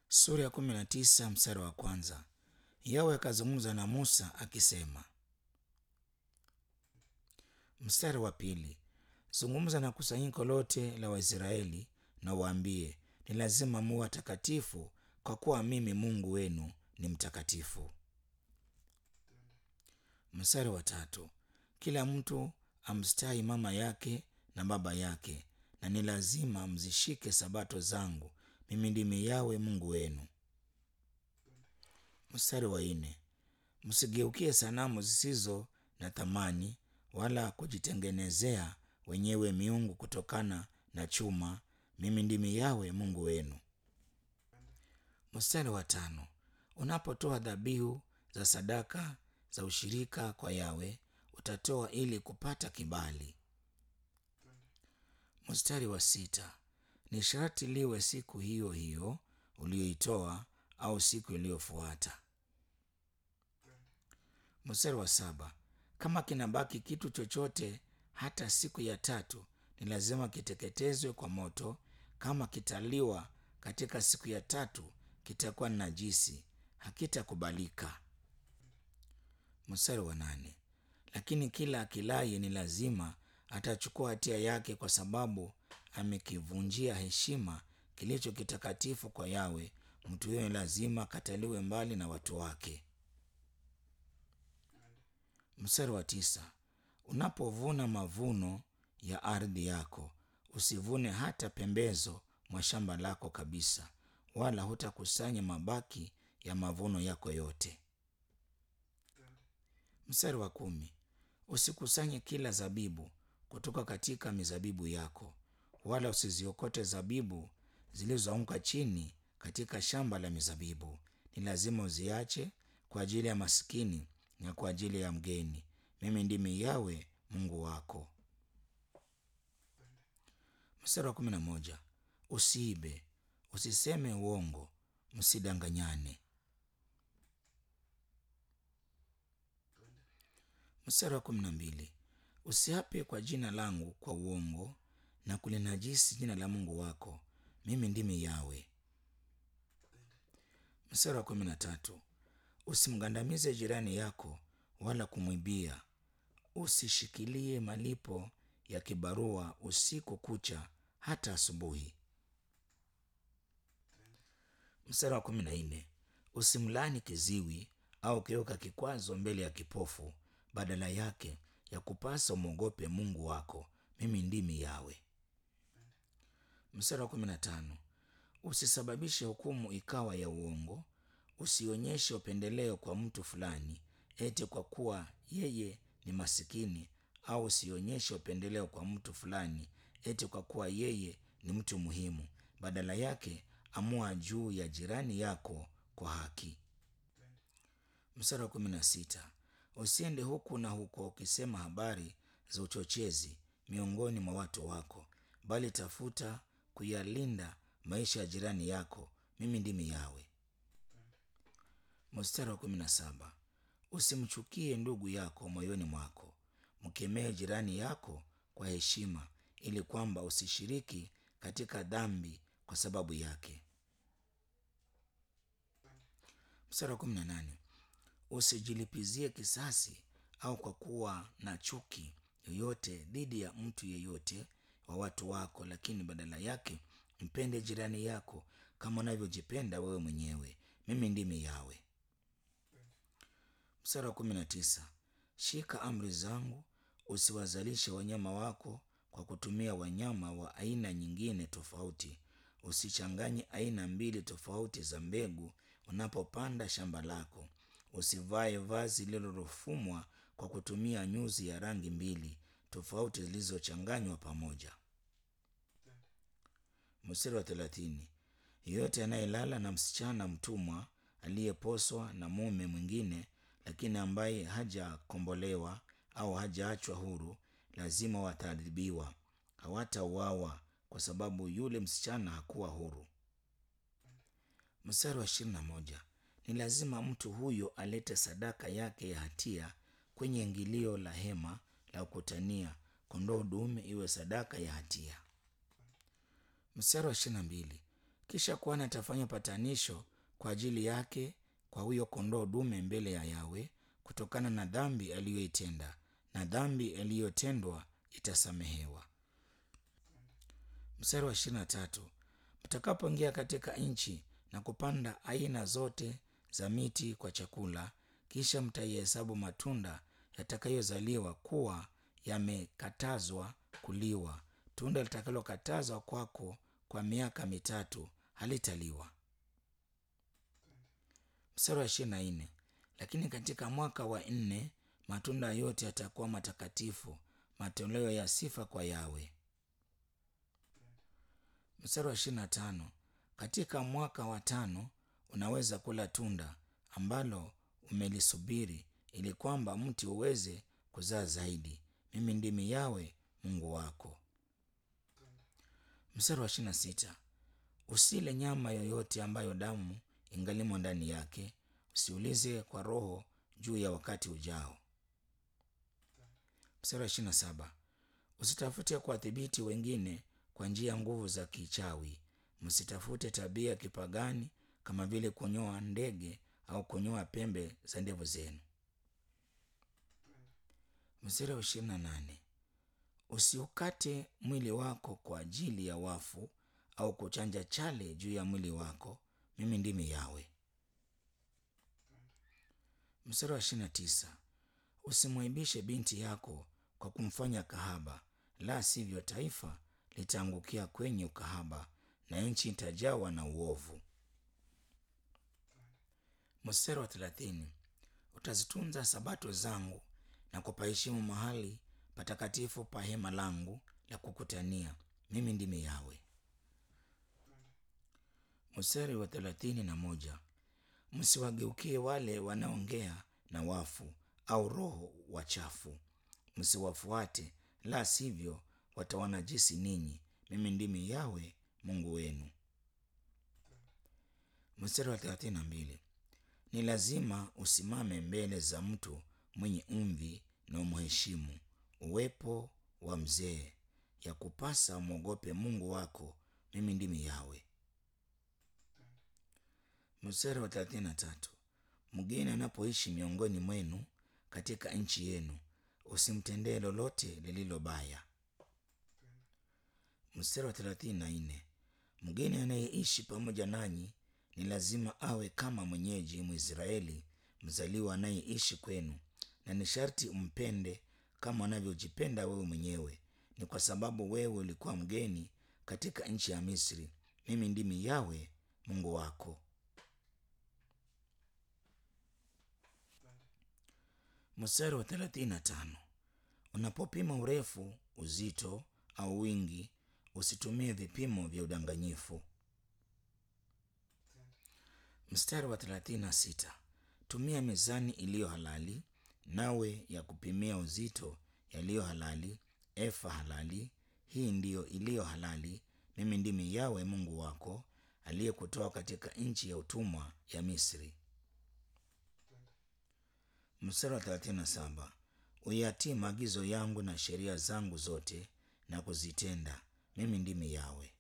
sura ya kumi na tisa mstari wa kwanza. Yawe akazungumza na Musa akisema. Mstari wa pili, zungumza na kusanyiko lote la Waisraeli na waambie, ni lazima muwe watakatifu kwa kuwa mimi Mungu wenu ni mtakatifu. Mstari wa tatu, kila mtu amstahi mama yake na baba yake, na ni lazima mzishike sabato zangu. Mimi ndimi Yawe Mungu wenu. Mstari wa nne, msigeukie sanamu zisizo na thamani wala kujitengenezea wenyewe miungu kutokana na chuma. Mimi ndimi Yawe Mungu wenu. Mstari wa tano, unapotoa dhabihu za sadaka za ushirika kwa Yawe utatoa ili kupata kibali. Mstari wa sita, ni sharti liwe siku hiyo hiyo uliyoitoa au siku iliyofuata. Mstari wa saba, kama kinabaki kitu chochote hata siku ya tatu, ni lazima kiteketezwe kwa moto. Kama kitaliwa katika siku ya tatu, kitakuwa najisi, hakitakubalika. Mstari wa nane, lakini kila akilaye ni lazima atachukua hatia yake, kwa sababu amekivunjia heshima kilicho kitakatifu kwa Yawe. Mtu huyo lazima akataliwe mbali na watu wake. Mstari wa tisa, unapovuna mavuno ya ardhi yako usivune hata pembezo mwa shamba lako kabisa, wala hutakusanya mabaki ya mavuno yako yote. Mstari wa kumi, usikusanye kila zabibu kutoka katika mizabibu yako, wala usiziokote zabibu zilizoanguka chini katika shamba la mizabibu. Ni lazima uziache kwa ajili ya masikini na kwa ajili ya mgeni. Mimi ndimi Yawe Mungu wako. Mstari wa kumi na moja, usiibe, usiseme uongo, msidanganyane. Mstari wa kumi na mbili, usiape kwa jina langu kwa uongo na kulinajisi jina la Mungu wako. Mimi ndimi Yawe. Mstari wa kumi na tatu, usimgandamize jirani yako wala kumwibia. Usishikilie malipo ya kibarua usiku kucha hata asubuhi. Mstari wa kumi na nne, usimlani kiziwi au kiweka kikwazo mbele ya kipofu. Badala yake ya kupasa umwogope Mungu wako. Mimi ndimi Yawe. Mstari wa kumi na tano, usisababishe hukumu ikawa ya uongo. Usionyeshe upendeleo kwa mtu fulani eti kwa kuwa yeye ni masikini, au usionyeshe upendeleo kwa mtu fulani eti kwa kuwa yeye ni mtu muhimu. Badala yake amua juu ya jirani yako kwa haki. Mstari wa kumi na sita, usiende huku na huko ukisema habari za uchochezi miongoni mwa watu wako, bali tafuta kuyalinda maisha ya jirani yako. Mimi ndimi Yawe. Mstari wa kumi na saba, usimchukie ndugu yako moyoni mwako, mkemee jirani yako kwa heshima, ili kwamba usishiriki katika dhambi kwa sababu yake. Mstari wa kumi na nane, usijilipizie kisasi au kwa kuwa na chuki yoyote dhidi ya mtu yeyote wa watu wako, lakini badala yake mpende jirani yako kama unavyojipenda wewe mwenyewe. Mimi ndimi Yawe. Mstari wa kumi na tisa, shika amri zangu, usiwazalishe wanyama wako kwa kutumia wanyama wa aina nyingine tofauti. Usichanganye aina mbili tofauti za mbegu unapopanda shamba lako. Usivae vazi lililofumwa kwa kutumia nyuzi ya rangi mbili tofauti zilizochanganywa pamoja. Mstari wa thelathini, yeyote anayelala na msichana mtumwa aliyeposwa na mume mwingine, lakini ambaye hajakombolewa au hajaachwa huru, lazima wataadhibiwa. Hawatauawa kwa sababu yule msichana hakuwa huru. Mstari wa ishirini na moja, ni lazima mtu huyo alete sadaka yake ya hatia kwenye ingilio la hema la kukutania, kondoo dume iwe sadaka ya hatia. Mstari wa ishirini na mbili, kisha kuhani atafanya patanisho kwa ajili yake kwa huyo kondoo dume mbele ya yawe kutokana na dhambi aliyoitenda na dhambi iliyotendwa itasamehewa mstari wa ishirini na tatu mtakapoingia katika nchi na kupanda aina zote za miti kwa chakula kisha mtaihesabu matunda yatakayozaliwa kuwa yamekatazwa kuliwa tunda litakalokatazwa kwako kwa miaka mitatu halitaliwa mstari wa ishirini na nne lakini katika mwaka wa nne matunda yote yatakuwa matakatifu matoleo ya sifa kwa yawe mstari wa ishirini na tano katika mwaka wa tano unaweza kula tunda ambalo umelisubiri ili kwamba mti uweze kuzaa zaidi mimi ndimi yawe mungu wako mstari wa ishirini na sita usile nyama yoyote ambayo damu ingalimo ndani yake usiulize kwa roho juu ya wakati ujao mstari wa ishirini na saba usitafute kuwadhibiti wengine kwa njia ya nguvu za kichawi msitafute tabia ya kipagani kama vile kunyoa ndege au kunyoa pembe za ndevu zenu mstari wa ishirini na nane usiukate mwili wako kwa ajili ya wafu au kuchanja chale juu ya mwili wako mimi ndimi yawe mstari wa ishirini na tisa usimwaibishe binti yako kwa kumfanya kahaba la sivyo taifa litaangukia kwenye ukahaba na nchi itajawa na uovu mstari wa thelathini utazitunza sabato zangu na kupaheshimu mahali patakatifu pa hema langu la kukutania mimi ndimi yawe mstari wa thelathini na moja msiwageukie wale wanaongea na wafu au roho wachafu msiwafuate la sivyo watawanajisi ninyi mimi ndimi yawe mungu wenu mstari wa thelathini na mbili ni lazima usimame mbele za mtu mwenye umvi na umheshimu uwepo wa mzee ya kupasa umwogope mungu wako mimi ndimi yawe mstari wa thelathini na tatu mgeni anapoishi miongoni mwenu katika nchi yenu usimtendee lolote lililo baya mstari wa thelathini na nne mgeni anayeishi pamoja nanyi ni lazima awe kama mwenyeji mwisraeli mzaliwa anayeishi kwenu na ni sharti umpende kama anavyojipenda wewe mwenyewe ni kwa sababu wewe ulikuwa mgeni katika nchi ya misri mimi ndimi yawe mungu wako mstari wa thelathini na tano unapopima urefu uzito au wingi usitumie vipimo vya udanganyifu mstari wa thelathini na sita tumia mizani iliyo halali nawe ya kupimia uzito yaliyo halali efa halali hii ndiyo iliyo halali mimi ndimi yawe mungu wako aliyekutoa katika nchi ya utumwa ya misri mstari wa thelathini na saba uyatii maagizo yangu na sheria zangu zote na kuzitenda mimi ndimi yawe